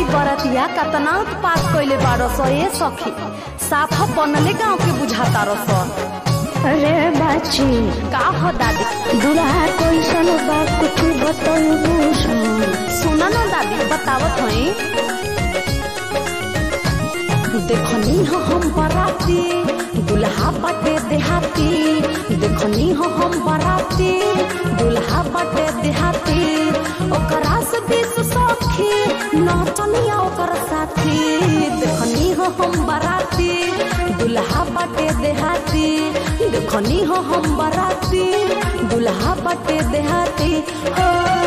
हई बरतिया कतना उत्पात कइले बारो सो ए सखी साफ बनले गांव के बुझाता रस अरे बाची का हो दादी दुल्हा कैसन बा कुछ बतलबू सुना ना दादी बतावत हई देखनी हो हम बराती दुल्हा बटे देहाती देखनी हो हम बराती दुल्हा बटे देहाती ओकरा से बीस सखी नौचनिया ओकर साथी देखनी हो हम बराती दुल्हा बटे देहाती देखनी हो हम बराती दुल्हा बटे देहाती हो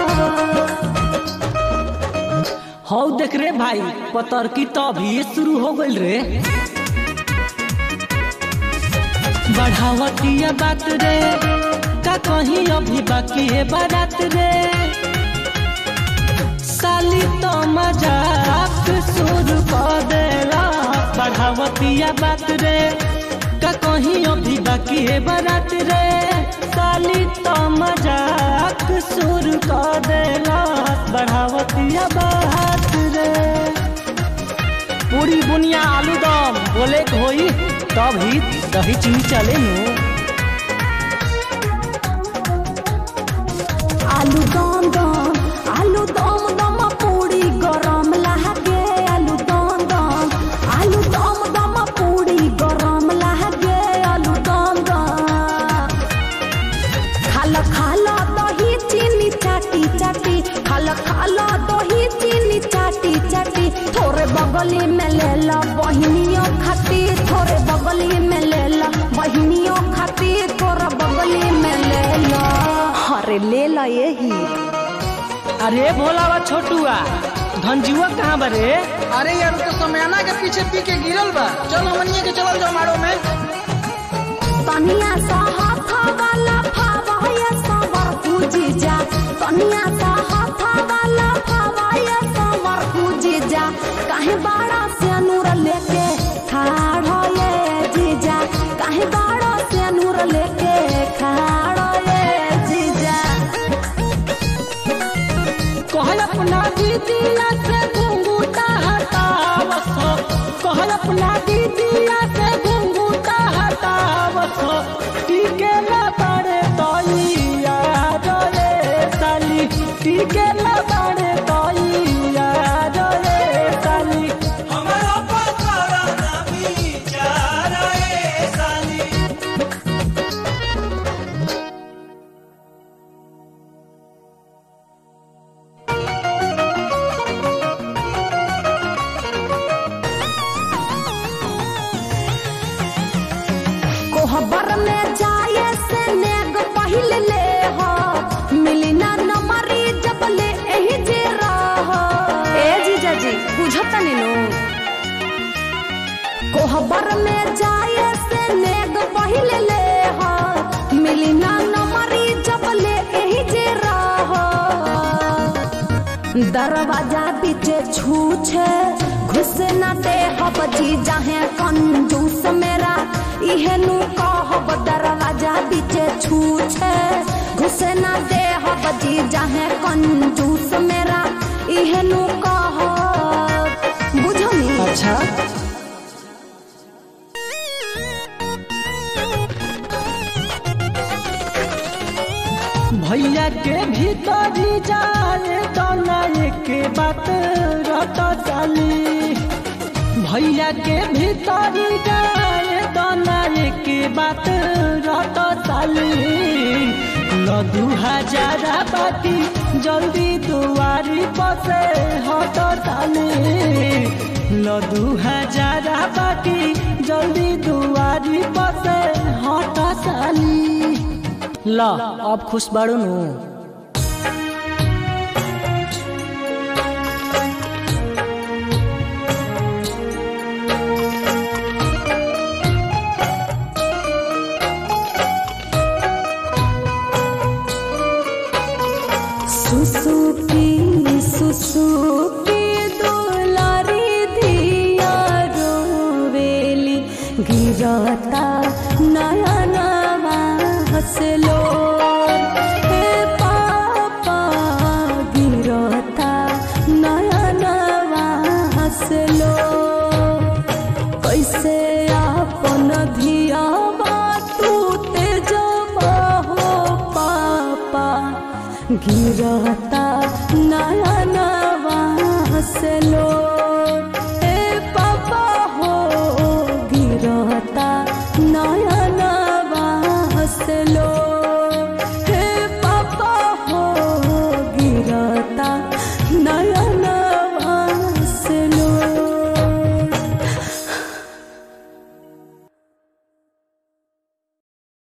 हौ देख रे भाई पतर की तो अभी शुरू हो गइल रे बढ़ावतिया बात रे का कहीं अभी बाकी है बारात रे साली तो मजाक शुरू कर देला बढ़ावतिया बात रे का कहीं अभी बाकी है बारात रे साली तो मजाक शुरू कर देला बढ़ावतिया बात रे पूरी बुनिया आलू दम बोले के होई तब ही दही चीनी चले नु आलू दम दम आलू दम दम पूरी गरम लागे आलू दम दम आलू दम दम पूरी गरम लागे आलू दम दम खाला खाला दही चीनी चाटी चाटी खाला खाला दही चीनी चाटी चाटी थोड़े बगली में ले ला बहनियों खाती थोड़े बगली में ले ला बहनियों खाती थोड़ा बगली में ले ला अरे ले ला यही अरे भोलावा छोटुआ धनजुआ कहाँ बरे अरे यार तो समयाना के पीछे पी के गिरल बा चल हमनिए के चलल जाओ मारो में तनिया सा हाथ वाला फावाया सवर पूजी जा तनिया सा हाथ वाला फावाया सवर पूजी जा काहे बाड़ा से नूर लेके खाड़ हो ये जीजा काहे बाड़ा से नूर लेके खाड़ हो ये जीजा कहल अपना दीदिया से घुंघूटा हटावसो कहल अपना दीदिया से घुंघूटा हटावसो टीके ला बाड़े तोइया रे साली टीके ला बाड़े तोइया रे साली हमारा पकड़ा ना विचार ए साली कोहबर में जाए से नेग पहिल ले हो मिली ना नमरी जब ले एही जे रह ए जीजा जी बुझता नीनू कोहबर में जाए से नेग पहिल ले हो मिली ना नमरी जब ले एही जे रह दरवाजा पीछे छूछे घुस न दे हब जी जाहे कंजूस मेरा इहे नु कहब दरवाजा पीछे छूछे घुस न दे हब जी जाहे कंजूस मेरा इहे नु कहब बुझनी अच्छा भैया के भीतरी जाए तो नए के बात रट चाली भैया के भीतरी जाए तो नए के बात रट चाली ल दू हजार बाकी जल्दी दुआरी पसे हट चाली ल दू हजार बाकी जल्दी दुआरी पसे हट चाली ल अब खुश बाड़ू नु सुसुकी सुसुकी दुलारी धिया रोवेली गिरता नया नवा हसलो हे पापा गिरता नया नवा गिरता नया नवा से लोट